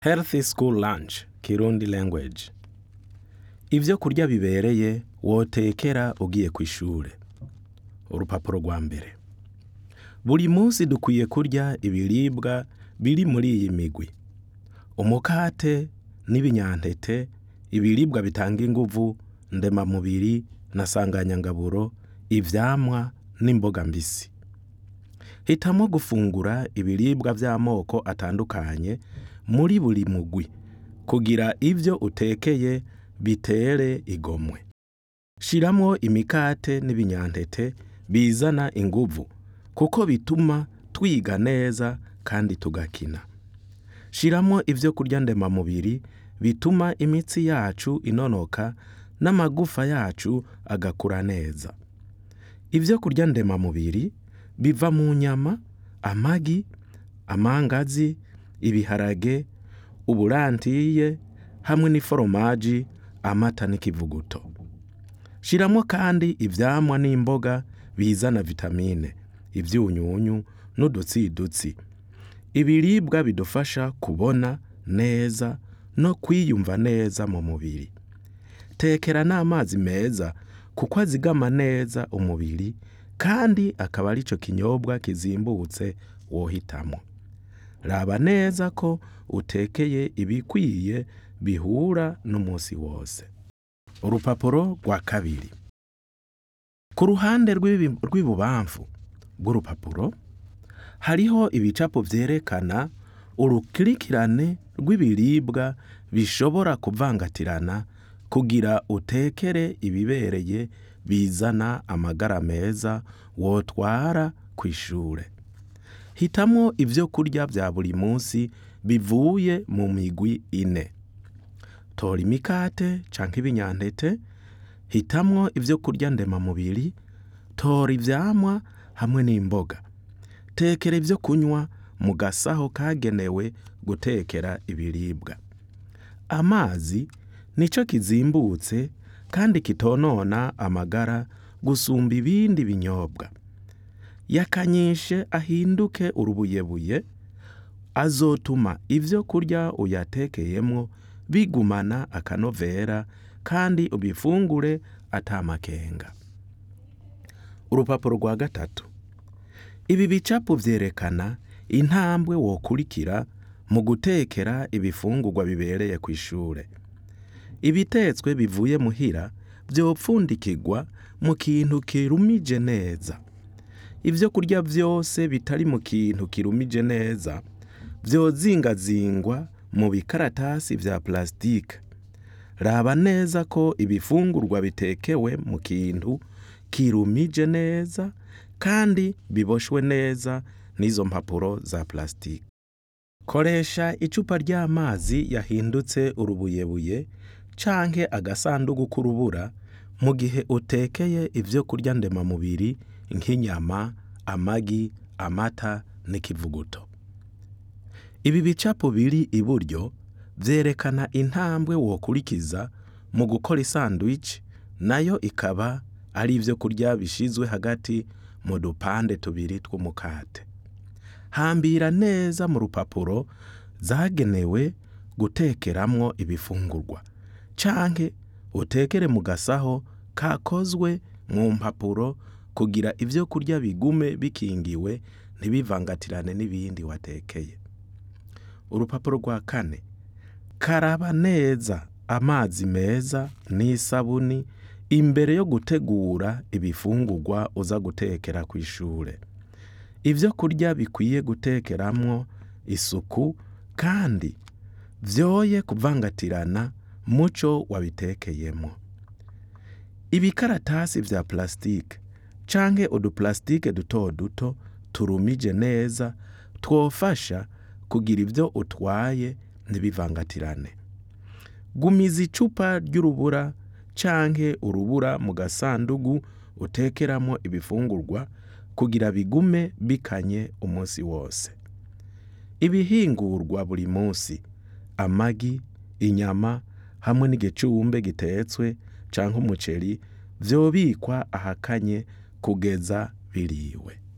Healthy School Lunch Kirundi Language Ivyo kurya bibereye wotekera ugiye kw'ishure. Urupapuro rwa mbere. Buri munsi dukwiye kurya ibiribwa biri muri iyi migwi: umukate n'ibinyantete, ibiribwa bitanga inguvu, ndemamubiri na sanganyangaburo, ivyamwa n'imboga mbisi. Hitamwo gufungura ibiribwa vy'amoko atandukanye muri buri mugwi kugira ivyo utekeye bitere igomwe. Shiramwo imikate n'ibinyantete bizana inguvu kuko bituma twiga neza kandi tugakina. Shiramwo ivyo kurya ndemamubiri bituma imitsi yacu inonoka n'amagufa yacu agakura neza. Ivyo kurya ndemamubiri biva mu nyama, amagi, amangazi, ibiharage, uburantiye hamwe n'iforomaji, amata n'ikivuguto. Shiramwo kandi ivyamwa n'imboga bizana vitamine, ivyunyunyu n'udutsidutsi. Ibiribwa bidufasha kubona neza no kwiyumva neza mu mubiri. Tekera n'amazi meza kuko azigama neza umubiri kandi akaba arico kinyobwa kizimbutse wohitamwo. Raba neza ko utekeye ibikwiye bihura n'umusi wose. Urupapuro rwa kabiri. Ku ruhande rw'ibi- rw'ibubamfu bw'urupapuro hariho ibicapo vyerekana urukurikirane rw'ibiribwa bishobora kuvangatirana kugira utekere ibibereye bizana amagara meza wotwara kw'ishure. Hitamwo ivyo kurya vya buri munsi bivuye mu migwi ine. Tora imikate canke ibinyantete, hitamwo ivyo kurya ndemamubiri, tora ivyamwa hamwe n'imboga. Tekera ivyo kunywa mu gasaho kagenewe gutekera ibiribwa. Amazi nico kizimbutse kandi kitonona amagara gusumba ibindi binyobwa. Yakanyishe ahinduke urubuyebuye, azotuma ivyo kurya uyatekeyemwo bigumana akanovera kandi ubifungure ata makenga. Urupapuro rwa gatatu. Ibi bicapo vyerekana intambwe wokurikira mu gutekera ibifungurwa bibereye kw'ishure. Ibitetswe bivuye muhira vyopfundikirwa mu kintu kirumije neza. Ivyo kurya vyose bitari mu kintu kirumije neza vyozingazingwa mu bikaratasi vya plasitike. Raba neza ko ibifungurwa bitekewe mu kintu kirumije neza kandi biboshwe neza n'izo mpapuro za plasitike. Koresha icupa ry'amazi yahindutse urubuyebuye canke agasandugu k'urubura mu gihe utekeye ivyo kurya ndemamubiri nk'inyama, amagi, amata n'ikivuguto. Ibi bicapo biri iburyo vyerekana intambwe wokurikiza mu gukora isandwich nayo ikaba ari ivyo kurya bishizwe hagati mu dupande tubiri tw'umukate. Hambira neza mu rupapuro zagenewe gutekeramwo ibifungurwa canke utekere mu gasaho kakozwe mu mpapuro kugira ivyo kurya bigume bikingiwe ntibivangatirane n'ibindi watekeye. Urupapuro rwa kane. Karaba neza amazi meza n'isabuni imbere yo gutegura ibifungurwa uza gutekera kw'ishure. Ivyo kurya bikwiye gutekeramwo isuku kandi vyoye kuvangatirana muco wabitekeyemwo. Ibikaratasi vya plasitike canke uduplasitike duto duto turumije neza twofasha kugira ivyo utwaye ntibivangatirane. Gumiza icupa ry'urubura canke urubura mu gasandugu utekeramwo ibifungurwa kugira bigume bikanye umusi wose. Ibihingurwa buri musi: amagi, inyama hamwe n'igicumbe gitetswe canke umuceri vyobikwa ahakanye kugeza biriwe.